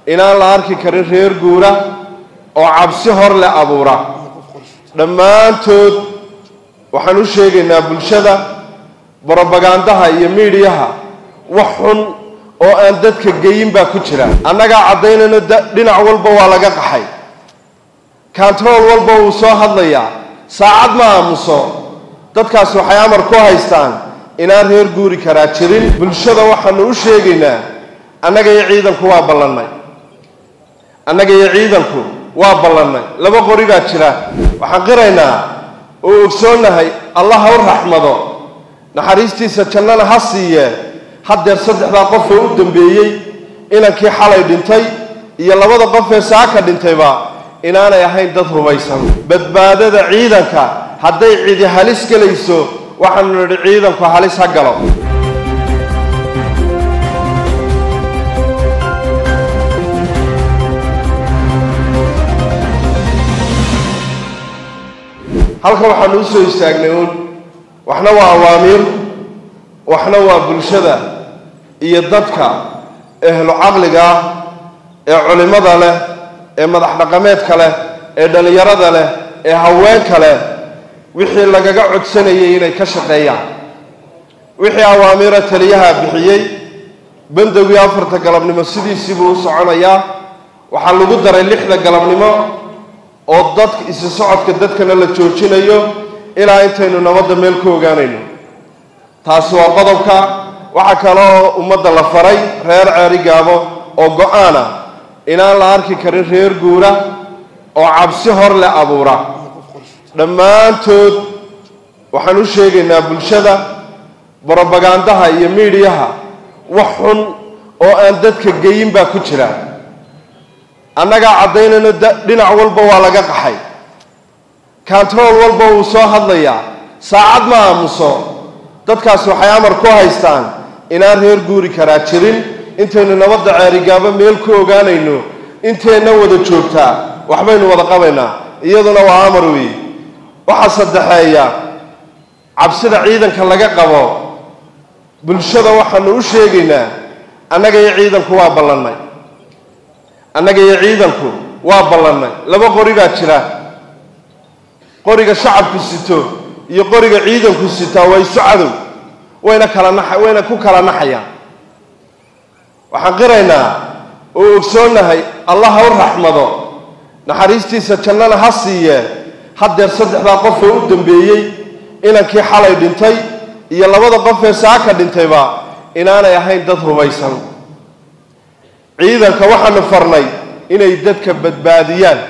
inaan la arki karin reer guura oo cabsi hor le abuura dhammaantood waxaan u sheegaynaa bulshada brobagandaha iyo miidiyaha wax xun oo aan dadka geyin baa ku jira annagaa caddaynayno dhinac walba waa laga qaxay kantarool walba wuu soo hadlayaa saacad ma aamuso dadkaas waxay amar ku haystaan inaan reer guuri karaa jirin bulshada waxaanu u sheegaynaa annaga iyo ciidanku waa ballannay annaga iyo ciidanku waa ballannay laba qori baa jira waxaan qiraynaa oo ogsoonnahay allah ha u raxmado naxariistiisa jannana ha siiyee haddeer saddexdaa qof oo u dambeeyey inankii xalay dhintay iyo labada qof ee saaka dhintayba inaanay ahayn dad rumaysan badbaadada ciidanka hadday cidi halis gelayso waxaanu nidhi ciidanku halis ha galo halkan waxaanu usoo istaagnay uun waxna waa awaamiir waxna waa bulshada iyo dadka ehlu caqliga ah ee culimmada leh ee madax dhaqameedka leh ee dhallinyarada leh ee haweenka leh wixii lagaga codsanayay inay ka shaqeeyaan wixii awaamiira taliyaha bixiyey bandowgii afarta galabnimo sidiisiibuu u soconayaa waxaa lagu daray lixda galabnimo oo dadka isi socodka dadkana la joojinayo ilaa intaynu nabadda meel ku ogaanayno taasi waa qodobka waxaa kaloo ummadda la faray reer ceeri gaabo oo go-aan ah inaan la arki karin reer guura oo cabsi hor le abuura dhammaantood waxaan u sheegaynaa bulshada brobagandaha iyo miidiyaha wax xun oo aan dadka geyin baa ku jira annagaa caddaynayno dhinac walba waa laga qaxay kantarool walba wuu soo hadlayaa saacad ma aamuso dadkaas waxay amar ku haystaan inaan reer guuri karaa jirin intaynu nabadda ceerigaabo meel ku ogaanayno inteenna wada joogtaa waxbaynu wada qabaynaa iyaduna waa amar weeye waxaa saddexeeya cabsida ciidanka laga qabo bulshada waxaanu u sheegaynaa annaga iyo ciidanku waa ballannay annaga iyo ciidanku waa ballannay laba qori baa jira qoriga shacabku sito iyo qoriga ciidanku sitaa waa isu cadow wayna kala na wayna ku kala naxayaan waxaan qiraynaa oo ogsoonnahay allah ha u raxmado naxariistiisa jannana ha siiyee haddeer saddexdaa qof oo u dambeeyey inankii xalay dhintay iyo labada qof ee saaka dhintayba inaanay ahayn dad rumaysan ciidanka waxaanu farnay inay dadka badbaadiyaan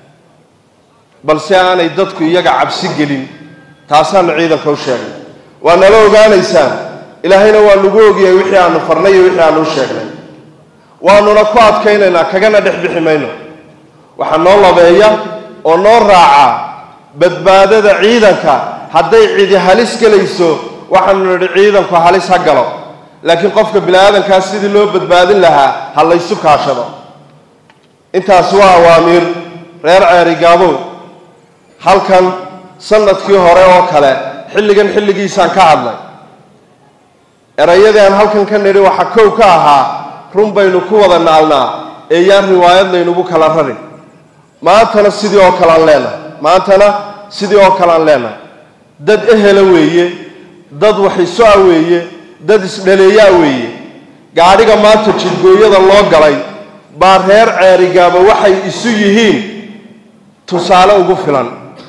balse aanay dadku iyaga cabsi gelin taasaanu ciidanka u sheegnay waa nala ogaanaysaan ilaahayna waa nagu ogyahay wixii aanu farnay iyo wixii aanu u sheegnay waanuna ku adkaynaynaa kagana dhex bixi mayno waxaa noo labeeya oo noo raaca badbaadada ciidanka hadday cidi halis gelayso waxaanu nidhi ciidanku halis ha galo laakiin qofka bini aadankaas sidii loo badbaadin lahaa ha laysu kaashado intaas waa awaamiir reer ceeri gaabow halkan sanadkii hore oo kale xilligan xilligiisaan ka hadlay erayadii aan halkan ka nidhi waxaa kow ka ahaa run baynu ku wada naalnaa ee yaan riwaayad laynugu kala rarin maantana sidii oo kale aan leenahay maantana sidii oo kale aan leenahay dad ehela weeye dad waxiso-a weeye dad isdhaleeyaa weeye gaadhiga maanta jidgooyada loo galay baa reer ceerigaaba waxay isu yihiin tusaale ugu filan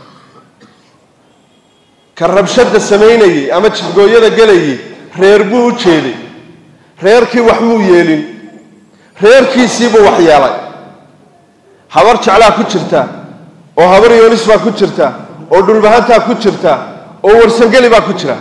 ka rabshadda samaynayey ama jidgooyada gelayay reer buu u jeeday reerkii wax muu yeelin reerkiisiibuu wax yeelay habar jeclaa ku jirta oo habar yoonis baa ku jirta oo dhulbahantaa ku jirta oo warsangeli baa ku jira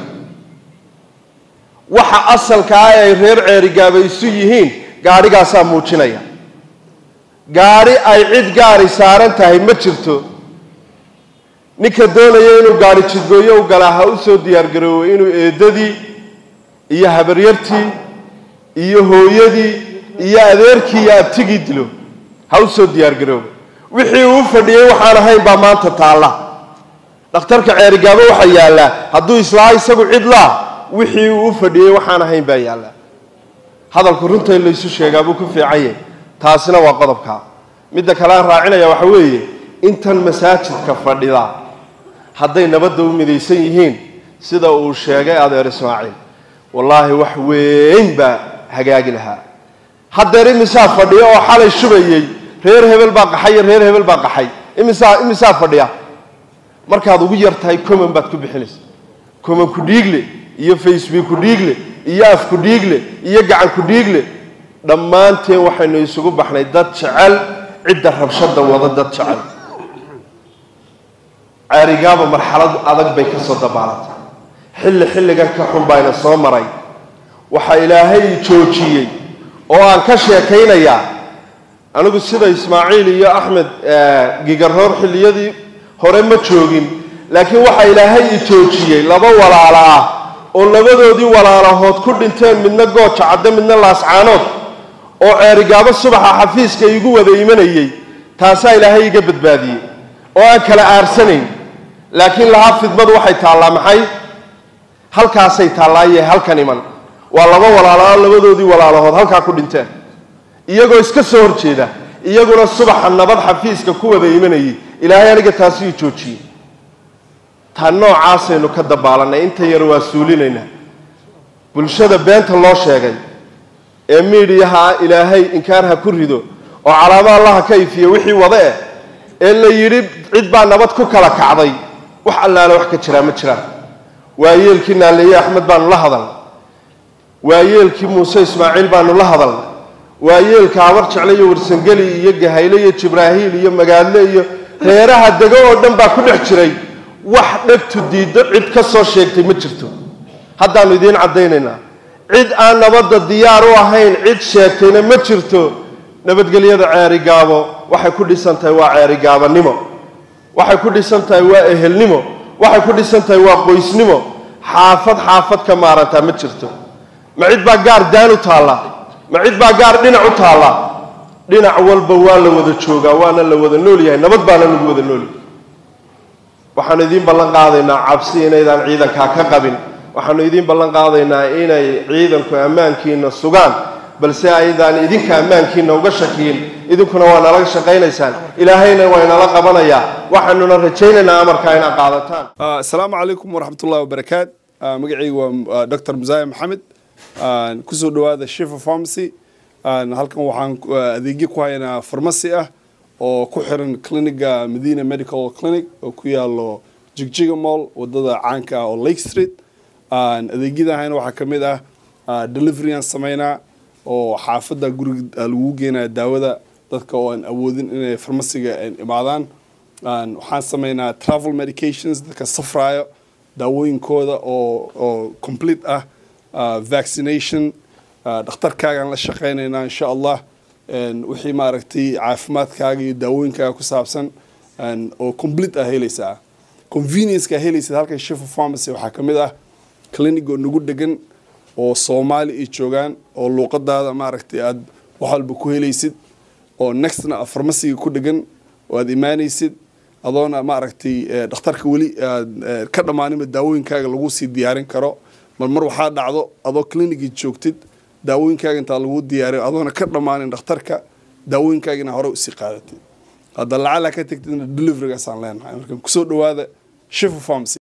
waxa asalka ah ay reer ceerigaaba isu yihiin gaadhigaasaa muujinaya gaadhi ay cid gaari saaran tahay ma jirto ninka doonaya inuu gaadhi jidgooyo u galaa ha u soo diyaargaroowo inuu eedadii iyo habaryartii iyo hooyadii iyo adeerkii iyo abtigii dilo ha u soo diyaargaroobo wixii uu fadhiyey waxaan ahayn baa maanta taalla dhakhtarka ceerigaabo waxaa yaallaa hadduu islaa isagu cid laa wixii uu u fadhiyey waxaan ahayn baa yaallaa hadalku runta in laysu sheegaa buu ku fiican yahay taasina waa qodobka midda kale aan raacinaya waxa weeye intan masaajidka fadhida hadday nabadda u midaysan yihiin sida uu sheegay adeer ismaaciil wallaahi wax weyn baa hagaagi lahaa haddeer imisaa fadhiya oo xalay shubayey reer hebel baa qaxay iyo reer hebel baa qaxay imisaa imisaa fadhiya markaad ugu yar tahay common baad ku bixinaysa common ku dhiigle iyo facebook ku dhiigle iyo af ku dhiigle iyo gacan ku dhiigle dhammaanteen waxaynu isugu baxnay dad jecel cidda rabshada wada dad jecel ceerigaaba marxalad adag bay ka soo dabaalatay xilli xilligan ka xun bayna soo maray waxaa ilaahay joojiyey oo aan ka sheekaynayaa anigu sida ismaaciil iyo axmed gigaroor xilliyadii hore ma joogin laakiin waxaa ilaahay i joojiyey laba walaalo ah oo labadoodii walaalahood ku dhinteen midna gooja cadde midna laascaanood oo ceerigaabo subaxa xafiiska igu wada imanayey taasaa ilaahay iga badbaadiyey oo aan kala aarsanayn laakiin lahaa fidmadu waxay taallaa maxay halkaasay taallaaye halkan iman waa laba walaaloa labadoodii walaalahood halkaa ku dhinteen iyagoo iska soo horjeeda iyaguna subaxa nabad xafiiska ku wada imanayay ilaahay aniga taasi ii joojiyey taa noocaasaynu ka dabaalanay inta yar waa suulinaynaa bulshada beenta loo sheegay ee miidhiyaha ilaahay inkaar ha ku rido oo calaamo allaha ka ifiya wixii wada eh ee la yidhi cid baa nabad ku kala kacday wax allaale wax ka jiraa ma jiraan waayeelkii naaleeye axmed baanu la hadal waayeelkii muuse ismaaciil baanu la hadal waayeelka habar jecle iyo warsangeli iyo gahayle iyo jibraahiil iyo magaadle iyo reeraha dego oo dhan baa ku dhex jiray wax dhegtu diiddo cid ka soo sheegtay ma jirto haddaannu idiin caddaynaynaa cid aan nabadda diyaar u ahayn cid sheegtayna ma jirto nabadgelyada ceerigaabo waxay ku dhisan tahay waa ceerigaabanimo waxay ku dhisan tahay waa ehelnimo waxay ku dhisan tahay waa qoysnimo xaafad xaafad ka maarantaa ma jirto ma cid baa gaar daan u taalla ma cid baa gaar dhinac u taalla dhinac walba waa la wada joogaa waana la wada nool yahay nabad baana lagu wada noolyahay waxaanu idiin ballan qaadaynaa cabsi inaydaan ciidankaa ka qabin waxaanu idiin ballan qaadaynaa inay ciidanku ammaankiina sugaan balse aydaan idinka ammaankiina uga shakiyin idinkuna waa nalaga shaqaynaysaan ilaahayna waa inala qabanayaa waxaanuna rajaynaynaa amarkaa inaad qaadataan asalaamu calaykum waraxmat ullahi wabarakaat magacaygu waa dr musaaye maxamed kusoo dhawaada shifa pharmacy halkan waxaan adeegyo ku haynaa farmasi ah oo ku xiran cliniga medina medical clinic oo ku yaalo jigjiga mall wadada caanka ah oo lake street adeegyadahayna waxaa ka mid ah delivery aan sameynaa oo xaafadda guriga lagu geenaya daawada dadka oo aan awoodin inay farmasiga imaadaan waxaan sameynaa travel medications dadka safraayo daawooyinkooda oo oo complete ah vaccination dhakhtarkaagaan la shaqaynaynaa insha allah wixii maaragtay caafimaadkaaga iyo daawooyinkaaga ku saabsan oo complete ah helaysaa convenience-ka helaysid halkan shifa pharmacy waxaa ka mid ah clinic oo nagu degan oo soomaali ay joogaan oo luuqadaada maaragtay aada wax walba ku helaysid oo nextna farmasiga ku dhegan oo aada imaanaysid adoona maaragtay dhakhtarka weli aad ka dhammaaninba daawooyinkaaga lagu sii diyaarin karo mar mar waxaa dhacdo adoo clinicii joogtid daawooyinkaaga intaa lagu diyaariyo adoona ka dhammaanin dhakhtarka daawooyinkaagina hore usii qaadatid hadda lacala ka tegtidna deliverygaasaan leenahay marka kusoo dhawaada shifa pharmacy